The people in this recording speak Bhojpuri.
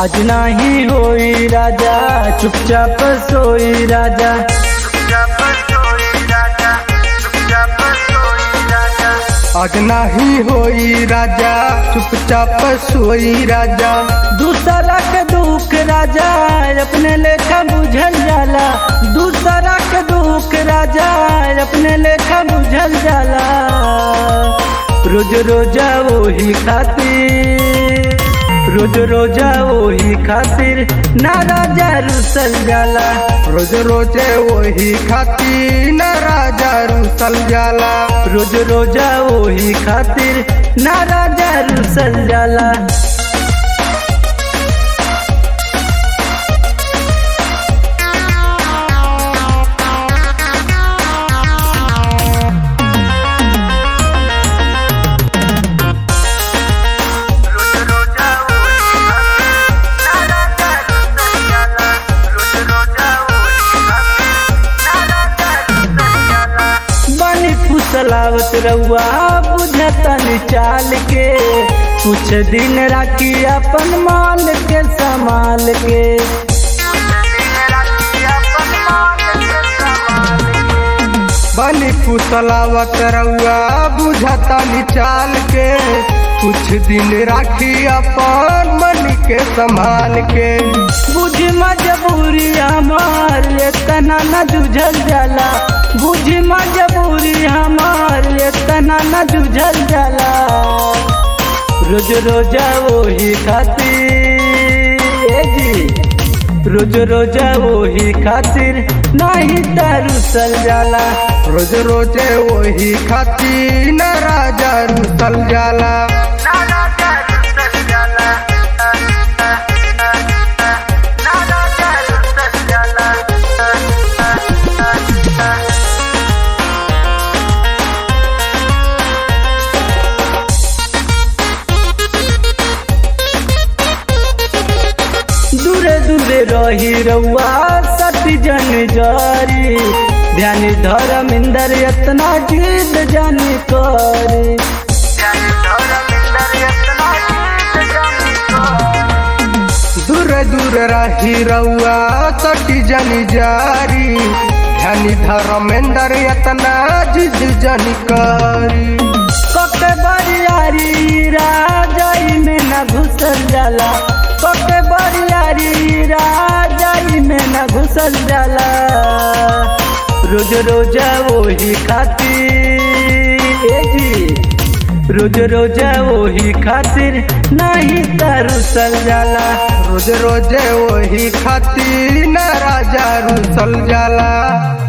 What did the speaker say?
आज नाही होई राजा चुपचाप सोई राजा आज नाही होई राजा चुपचाप सोई राजा दूसरा के दुख राजा अपने लेखा बुझल जाला दूसरा के दुख राजा अपने लेखा बुझल जाला रोज रोजा वही खातिर रोज रोजा वही खातिर ना राजा रुसल जाला रोज रोजे वही खाती न राजा रुसल जाला रोज रोजा वही खातिर ना राजा रुसल जाला बनी फुसलावत रउआ बुझतन चाल के कुछ दिन राखी अपन मान के संभाल के बनी पुतलावत रउआ बुझता निचाल के कुछ दिन राखी अपन मन के संभाल के बुझ मजबूरी हमार इतना न जुझल जाला बुझ मजबूरी हमार इतना न जुझल जाला रोज रोजा वही खातिर ए जी रोज रोजा वही खातिर नहीं तरुसल जाला रोज रोजे वही खाती न राजा रुसल जाला दूरे दूरे रही रउआ सती जन जारी ध्यान धर्मिंदर इतना जिद जन करी दूर दूर रही रउआ सटी जनी जारी ध्यानी धर्मेंद्र यतना जिद जनी करी कके बरियारी राजाई में न घुसल जाला कके बरियारी राजाई में न घुसल जाला रोज रोजा वही खातिर ए जी रोज रोजा वही खातिर नहीं तरुसल जाला रोज रोजे वही खाती न राजा रुसल जाला